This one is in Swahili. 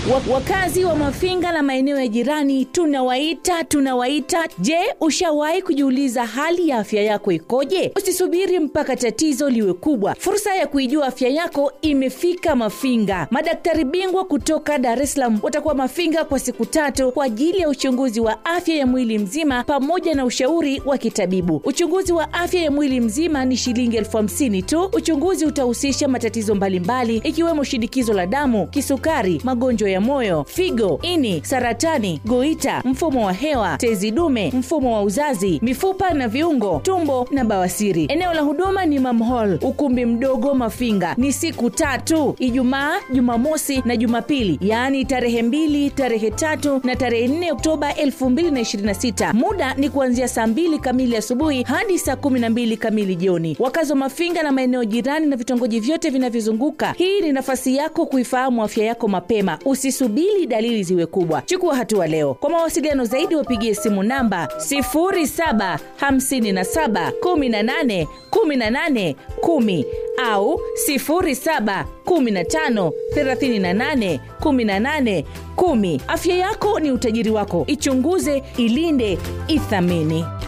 Wa- Wakazi wa Mafinga na maeneo ya jirani tunawaita tunawaita. Je, ushawahi kujiuliza hali ya afya yako ikoje? Usisubiri mpaka tatizo liwe kubwa. Fursa ya kuijua afya yako imefika Mafinga. Madaktari bingwa kutoka Dar es Salaam watakuwa Mafinga kwa siku tatu kwa ajili ya uchunguzi wa afya ya mwili mzima pamoja na ushauri wa kitabibu. Uchunguzi wa afya ya mwili mzima ni shilingi elfu hamsini tu. Uchunguzi utahusisha matatizo mbalimbali ikiwemo shinikizo la damu, kisukari, magonjwa ya moyo, figo, ini, saratani, goita, mfumo wa hewa, tezi dume, mfumo wa uzazi, mifupa na viungo, tumbo na bawasiri. Eneo la huduma ni Mam Hall, ukumbi mdogo Mafinga. Ni siku tatu, Ijumaa, Jumamosi na Jumapili, yaani tarehe mbili, tarehe tatu na tarehe 4 Oktoba 2026. Muda ni kuanzia saa mbili kamili asubuhi hadi saa kumi na mbili kamili jioni. Wakazi wa Mafinga na maeneo jirani na vitongoji vyote vinavyozunguka, hii ni nafasi yako kuifahamu afya yako mapema. Usisubiri dalili ziwe kubwa, chukua hatua leo. Kwa mawasiliano zaidi, wapigie simu namba 0757 18 18 10 au 0715 38 18 10. Afya yako ni utajiri wako, ichunguze, ilinde, ithamini.